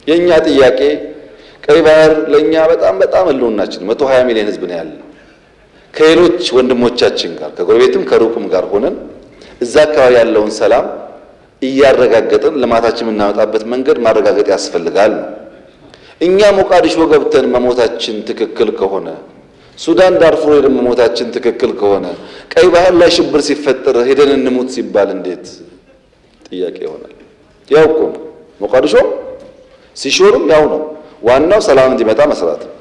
የእኛ ጥያቄ ቀይ ባህር ለእኛ በጣም በጣም ህልውናችን መቶ ሀያ ሚሊዮን ህዝብ ነው ያለ ከሌሎች ወንድሞቻችን ጋር ከጎረቤትም ከሩቅም ጋር ሆነን እዛ አካባቢ ያለውን ሰላም እያረጋገጥን ልማታችን የምናመጣበት መንገድ ማረጋገጥ ያስፈልጋል ነው። እኛ ሞቃዲሾ ገብተን መሞታችን ትክክል ከሆነ ሱዳን ዳርፉር ሄደን መሞታችን ትክክል ከሆነ ቀይ ባህር ላይ ሽብር ሲፈጠር ሄደን እንሙት ሲባል እንዴት ጥያቄ ይሆናል? ያው እኮ ነው። ሞቃዲሾ ሲሾርም ያው ነው። ዋናው ሰላም እንዲመጣ መስራት ነው።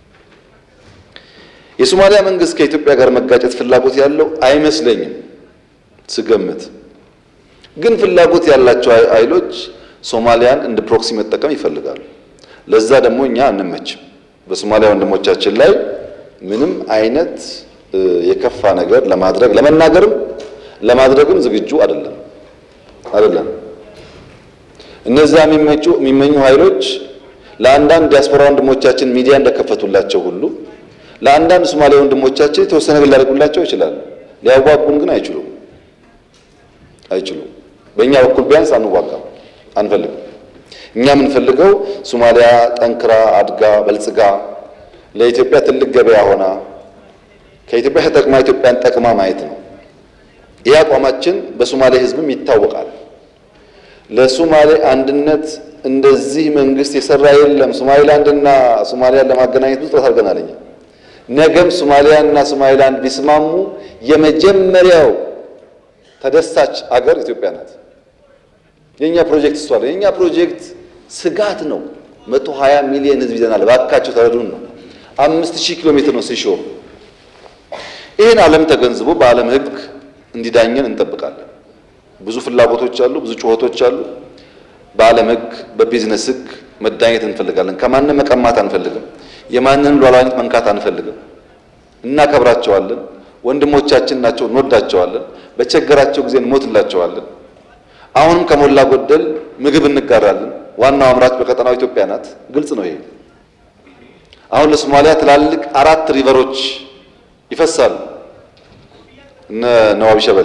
የሶማሊያ መንግስት ከኢትዮጵያ ጋር መጋጨት ፍላጎት ያለው አይመስለኝም ስገምት። ግን ፍላጎት ያላቸው ኃይሎች ሶማሊያን እንደ ፕሮክሲ መጠቀም ይፈልጋሉ። ለዛ ደግሞ እኛ አንመችም። በሶማሊያ ወንድሞቻችን ላይ ምንም አይነት የከፋ ነገር ለማድረግ ለመናገርም ለማድረግም ዝግጁ አይደለም አይደለም። እነዛ የሚመቹ የሚመኙ ኃይሎች ለአንዳንድ ዲያስፖራ ወንድሞቻችን ሚዲያ እንደከፈቱላቸው ሁሉ ለአንዳንድ ሶማሌ ወንድሞቻችን የተወሰነ ነገር ሊያደርጉላቸው ይችላሉ። ሊያዋጉን ግን አይችሉም አይችሉም። በእኛ በኩል ቢያንስ አንዋጋም፣ አንፈልግም። እኛ የምንፈልገው ሶማሊያ ጠንክራ አድጋ በልጽጋ ለኢትዮጵያ ትልቅ ገበያ ሆና ከኢትዮጵያ ተጠቅማ ኢትዮጵያን ጠቅማ ማየት ነው። ይህ አቋማችን በሶማሌ ሕዝብም ይታወቃል። ለሶማሌ አንድነት እንደዚህ መንግስት የሰራ የለም። ሶማሌላንድና ሶማሊያን ለማገናኘት ብዙ ጥረት አድርገናል። እኛ ነገም ሶማሊያና ሶማሌላንድ ቢስማሙ የመጀመሪያው ተደሳች አገር ኢትዮጵያ ናት። የኛ ፕሮጀክት እሷ ነው። የኛ ፕሮጀክት ስጋት ነው። መቶ ሀያ ሚሊዮን ህዝብ ይዘናል። ባካቸው ተረዱን ነው። አምስት ሺህ ኪሎ ሜትር ነው ሲሾ ይህን ዓለም ተገንዝቦ በዓለም ህግ እንዲዳኘን እንጠብቃለን። ብዙ ፍላጎቶች አሉ፣ ብዙ ጩኸቶች አሉ። በዓለም ህግ በቢዝነስ ህግ መዳኘት እንፈልጋለን። ከማንም መቀማት አንፈልግም። የማንንም ሉዓላዊነት መንካት አንፈልግም። እናከብራቸዋለን። ወንድሞቻችን ናቸው፣ እንወዳቸዋለን። በቸገራቸው ጊዜ እንሞትላቸዋለን። አሁንም ከሞላ ጎደል ምግብ እንጋራለን። ዋናው አምራች በቀጠናው ኢትዮጵያ ናት። ግልጽ ነው ይሄ። አሁን ለሶማሊያ ትላልቅ አራት ሪቨሮች ይፈሳሉ። እነ ነዋቢ ሸበሌ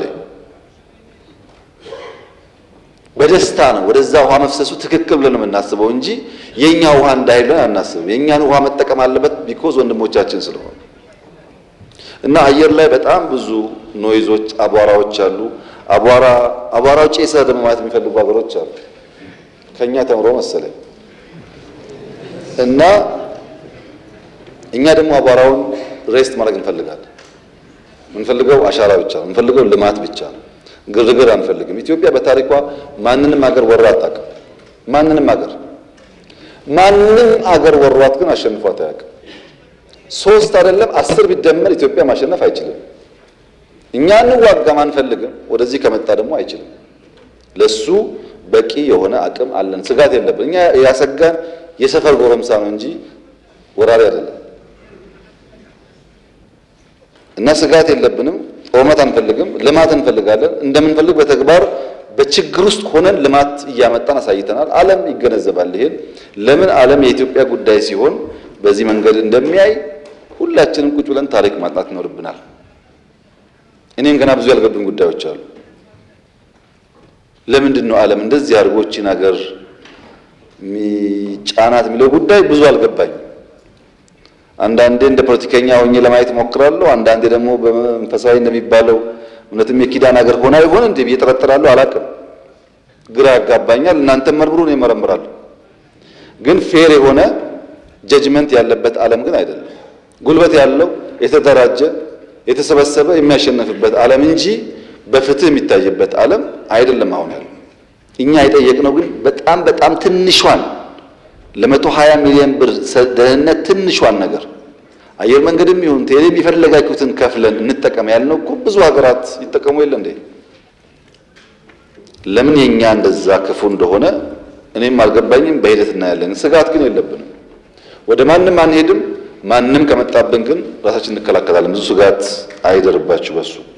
በደስታ ነው ወደዛ ውሃ መፍሰሱ ትክክል ብለን የምናስበው እንጂ የኛ ውሃ እንዳይል ብለን አናስብም። የኛን ውሃ መጠቀም አለበት ቢኮዝ ወንድሞቻችን ስለሆነ እና አየር ላይ በጣም ብዙ ኖይዞች፣ አቧራዎች አሉ። አቧራ አቧራው ጭሰ ደግሞ ማለት የሚፈልጉ ሀገሮች አሉ። ከኛ ተምሮ መሰለኝ እና እኛ ደግሞ አቧራውን ሬስት ማድረግ እንፈልጋለን። የምንፈልገው አሻራ ብቻ ነው። የምንፈልገው ልማት ብቻ ነው። ግርግር አንፈልግም። ኢትዮጵያ በታሪኳ ማንንም አገር ወራ አታውቅም። ማንንም አገር ማንም አገር ወሯት ግን አሸንፏት አያውቅም። ሶስት አይደለም አስር ቢደመር ኢትዮጵያ ማሸነፍ አይችልም። እኛ እንዋጋም አንፈልግም። ወደዚህ ከመጣ ደግሞ አይችልም። ለሱ በቂ የሆነ አቅም አለን። ስጋት የለብን። እኛ ያሰጋን የሰፈር ጎረምሳ ነው እንጂ ወራሪ አይደለም። እና ስጋት የለብንም። ጦርነት አንፈልግም። ልማት እንፈልጋለን። እንደምንፈልግ በተግባር በችግር ውስጥ ሆነን ልማት እያመጣን አሳይተናል። ዓለም ይገነዘባል። ይሄን ለምን ዓለም የኢትዮጵያ ጉዳይ ሲሆን በዚህ መንገድ እንደሚያይ ሁላችንም ቁጭ ብለን ታሪክ ማጥናት ይኖርብናል። እኔም ገና ብዙ ያልገቡኝ ጉዳዮች አሉ። ለምንድን ነው ዓለም እንደዚህ አድርጎችን ሀገር ጫናት የሚለው ጉዳይ ብዙ አልገባኝ። አንዳንዴ እንደ ፖለቲከኛ ሆኜ ለማየት እሞክራለሁ። አንዳንዴ ደግሞ በመንፈሳዊ እንደሚባለው እውነትም የኪዳን ሀገር ሆና ይሆን እንዴ ብዬ እጠረጥራለሁ። አላውቅም፣ ግራ ያጋባኛል። እናንተም መርምሩ፣ እኔ እመረምራለሁ። ግን ፌር የሆነ ጀጅመንት ያለበት ዓለም ግን አይደለም። ጉልበት ያለው የተደራጀ የተሰበሰበ የሚያሸንፍበት ዓለም እንጂ በፍትህ የሚታይበት ዓለም አይደለም አሁን ያለው። እኛ የጠየቅነው ግን በጣም በጣም ትንሿን ለመቶ ሀያ ሚሊዮን ብር ደህንነት ትንሿን ነገር አየር መንገድም ይሁን ቴሌም የፈለጋችሁትን ከፍለን እንጠቀም ያልነው እኮ ብዙ ሀገራት ይጠቀሙ የለ እንዴ? ለምን የኛ እንደዛ ክፉ እንደሆነ እኔም አልገባኝም። በሂደት እናያለን። ስጋት ግን የለብንም። ወደ ማንም አንሄድም። ማንም ከመጣብን ግን ራሳችን እንከላከላለን። ብዙ ስጋት አይደርባችሁ በሱ